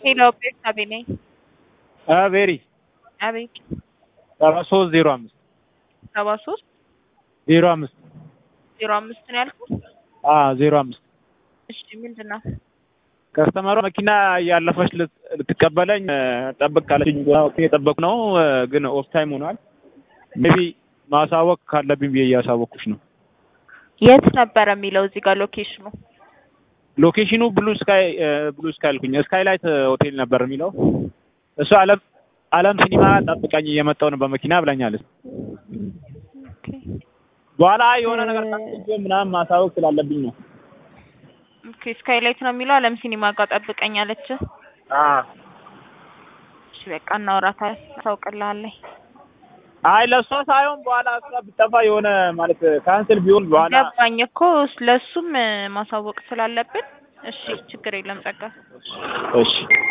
ሄሎ ቤርሳቤ ነኝ። ቬሪ አቤት ሰባ ሶስት ዜሮ አምስት ሰባ ሶስት ዜሮ አምስት ዜሮ አምስት ነው ያልኩት። ዜሮ አምስት እሺ ምንድን ነው? ከስተመሯ መኪና እያለፈች ልት- ልትቀበለኝ ጠብቅ ካለችኝ የጠበቁ ነው፣ ግን ኦፍ ታይም ሆኗል። ሜቢ ማሳወቅ ካለብኝ ብዬ እያሳወቅኩሽ ነው። የት ነበረ የሚለው እዚህ ጋር ሎኬሽኑ? ሎኬሽኑ ብሉ ስካይ ብሉ ስካይ አልኩኝ ስካይ ላይት ሆቴል ነበር የሚለው እሱ አለም አለም ሲኒማ ጠብቀኝ እየመጣሁ ነው በመኪና ብላኛለች። ኦኬ በኋላ የሆነ ነገር ታስገ ምናምን ማሳወቅ ስላለብኝ ነው። ኦኬ ስካይላይት ነው የሚለው አለም ሲኒማ ጋር ጠብቀኝ አለች። እሺ በቃ እናወራታለን፣ ታውቅልሃለኝ። አይ ለእሷ ሳይሆን በኋላ እሷ ብጠፋ የሆነ ማለት ካንስል ቢሆን በኋላ ገባኝ እኮ ለእሱም ማሳወቅ ስላለብን። እሺ ችግር የለም ጸጋ እሺ